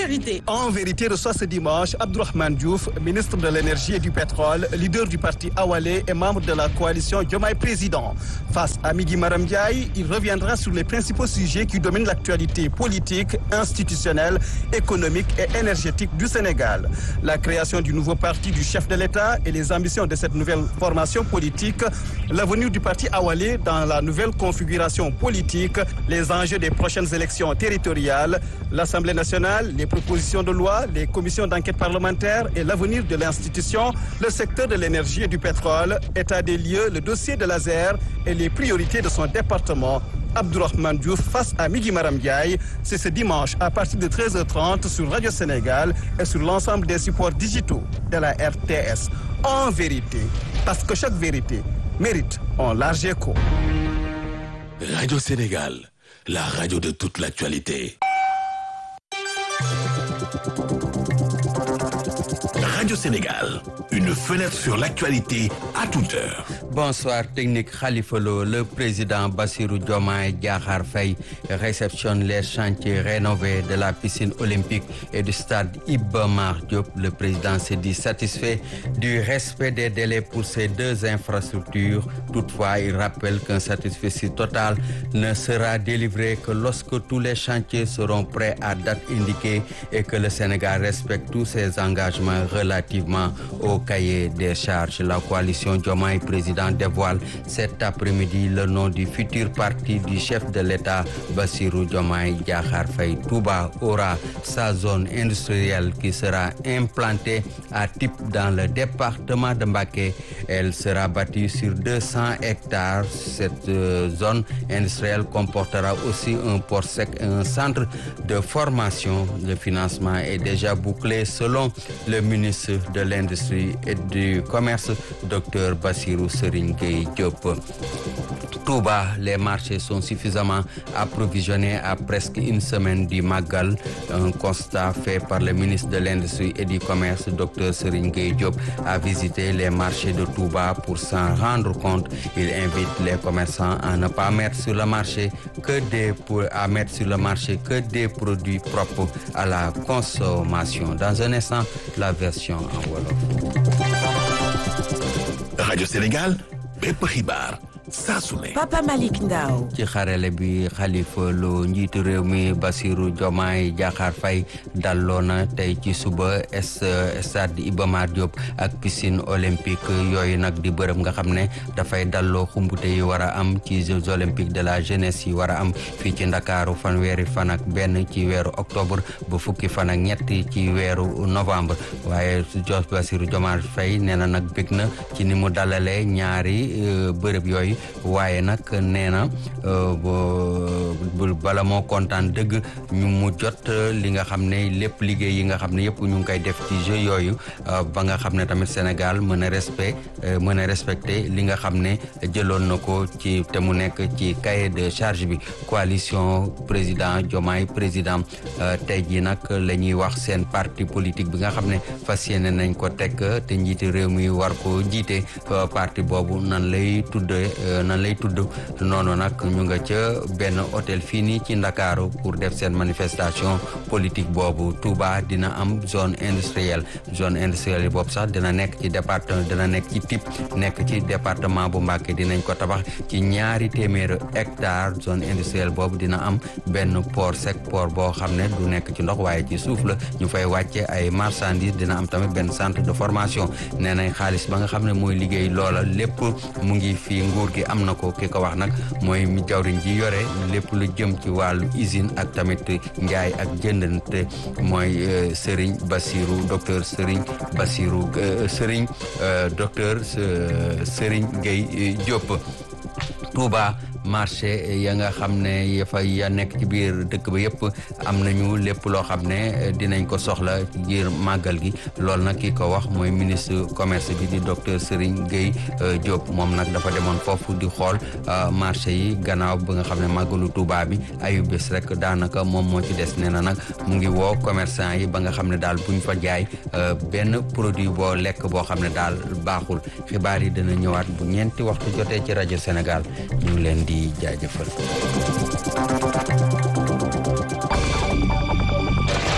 vérité. En vérité, reçoit ce dimanche Abdourahmane Diouf, ministre de l'énergie et du pétrole, leader du parti Awalé et membre de la coalition Diomaye Président. Face à Migui Maram Ndiaye, il reviendra sur les principaux sujets qui dominent l'actualité politique, institutionnelle, économique et énergétique du Sénégal. La création du nouveau parti du chef de l'État et les ambitions de cette nouvelle formation politique, l'avenir du parti Awalé dans la nouvelle configuration politique, les enjeux des prochaines élections territoriales, l'Assemblée nationale, les propositions de loi, les commissions d'enquête parlementaire et l'avenir de l'institution, le secteur de l'énergie et du pétrole, état des lieux, le dossier de l'ASER et les priorités de son département. Abdourahmane Diouf face à Migui Maram Ndiaye, c'est ce dimanche à partir de 13h30 sur Radio Sénégal et sur l'ensemble des supports digitaux de la RTS. En vérité, parce que chaque vérité mérite un large écho. Radio Sénégal, la radio de toute l'actualité. Radio Sénégal, une fenêtre sur l'actualité à toute heure. Bonsoir technique Khalifa Lo, le président Bassirou Diomaye Diakhar Faye réceptionne les chantiers rénovés de la piscine olympique et du stade Iba Mar Diop. Le président s'est dit satisfait du respect des délais pour ces deux infrastructures. Toutefois, il rappelle qu'un satisfait total ne sera délivré que lorsque tous les chantiers seront prêts à date indiquée et que le Sénégal respecte tous ses engagements relativement au cahier des charges. La coalition Diomaye président dévoile cet après-midi le nom du futur parti du chef de l'État Bassirou Diomaye Diakhar Faye. Touba aura sa zone industrielle qui sera implantée à type dans le département de Mbacké. Elle sera bâtie sur 200 hectares. Cette euh, zone industrielle comportera aussi un port sec et un centre de formation. Le financement est déjà bouclé selon le ministre de l'Industrie et du Commerce, Dr Bassirou Serigne Gueye Diop. Touba, les marchés sont suffisamment approvisionnés à presque une semaine du Magal. Un constat fait par le ministre de l'Industrie et du Commerce, Dr Serigne Gueye Diop, a visité les marchés de Touba pour s'en rendre compte. Il invite les commerçants à ne pas mettre sur le marché que des à mettre sur le marché que des produits propres à la consommation. Dans un instant, la version en wolof. Radio Sénégal, bépp xibaar saa su ne. Papa Malick Ndao. ci xarale bi Khalifa Lo njiitu réew mi Bassirou Diomaye Diakhar Faye dalloo na tey ci suba stade Iba Mar Diop ak piscine olympique yooyu nag di bërëb nga xam ne dafay dalloo xumbute yi war a am ci Jeux olympiques de la jeunesse yi war a am fii ci Ndakaaru fanweeri fan ak benn ci weeru octobre ba fukki fan ak ñett ci weeru novembre waaye Jos Bassirou Diomaye Faye nee na nag bég na ci ni mu dalalee ñaari bërëb yooyu waaye nag nee na bala moo kontaan dëgg ñu mu jot li nga xam ne lépp liggéey yi nga xam ne yëpp ñu ngi koy def ci jeu yooyu ba nga xam ne tamit Sénégal mën a respect mën a respecté li nga xam ne jëloon na ko ci te mu nekk ci cahier de charge bi coalition président Diomaye président tey jii nag la ñuy wax seen parti politique bi nga xam ne fas yéene nañ ko teg te njiiti réew mi war ko jiite parti boobu nan lay tuddee nan lay tudd noonu nag ñu nga ca benn hôtel fii nii ci Ndakaaru pour def seen manifestation politique boobu Touba dina am zone industrielle zone industrielle boobu sax dina nekk ci département dina nekk ci type nekk ci département bu Mbacké dinañ ko tabax ci ñaari téeméeri hectare zone industrielle boobu dina am benn port sec port boo xam ne du nekk ci ndox waaye ci suuf la ñu fay wàcce ay marchandises dina am tamit benn centre de formation nee nañ xaalis ba nga xam ne mooy liggéey loola lépp mu ngi fii nguur gi am na ko ki ko wax nag mooy mi jawriñ ji yore lépp lu jëm ci wàllu usine ak tamit njaay ak jëndante mooy Serigne Bassirou docteur Serigne Bassirou Serigne docteur Serigne Gueye Diop Touba marché ya nga xam ne ya fa ya nekk ci biir dëkk ba yëpp am nañu lépp loo xam ne dinañ ko soxla ci biir màggal gi loolu nag ki ko wax mooy ministre commerce bi di docteur Serigne Gueye Diop moom nag dafa demoon foofu di xool marché yi gannaaw ba nga xam ne màggalu Touba bi ayu bés rek daanaka moom moo ci des nee na nag mu ngi woo commerçant yi ba nga xam ne daal buñ fa jaay benn produit boo lekk boo xam ne daal baaxul xibaar yi dina ñëwaat bu ñeenti waxtu jotee ci rajo Sénégal ñu ngi leen di jaajëfal. En vérité.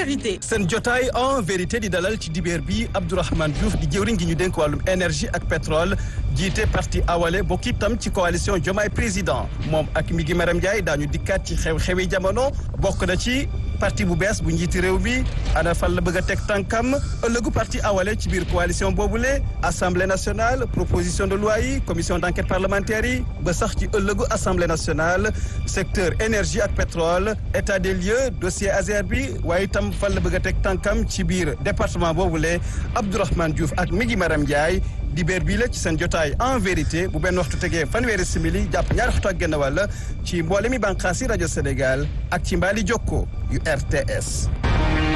vérité. seen jotaay en vérité di dalal ci dibeer bi Abdourahmane Diouf di jëwriñ gi ñu dénk wàllum énergie ak pétrole jiite parti awale bokk itam ci coalition Diomaye président moom ak mi gi Maram Ndiaye daañu dikkaat ci xew-xewi jamono bokk na ci parti bu bees bu njiiti réew mi ana fan la bëgg a teg tànkam ëllëgu parti awale ci biir coalition boobule assemblée nationale proposition de loi yi commission d' enquête parlementaire yi ba sax ci ëllëgu assemblée nationale secteur énergie ak pétrole état des lieux dossier Azer bi waaye itam fan la bëgg a teg tànkam ci biir département boobule Abdourahmane Diouf ak mi ngi Maram Ndiaye dibeer bii la ci seen jotaay en vérité bu benn waxtu tegee fanweeri simili jàpp ñaari waxtu ak genn wàll ci mboole mi bànqaasi rajo Sénégal ak ci mbaali jokko yu RTS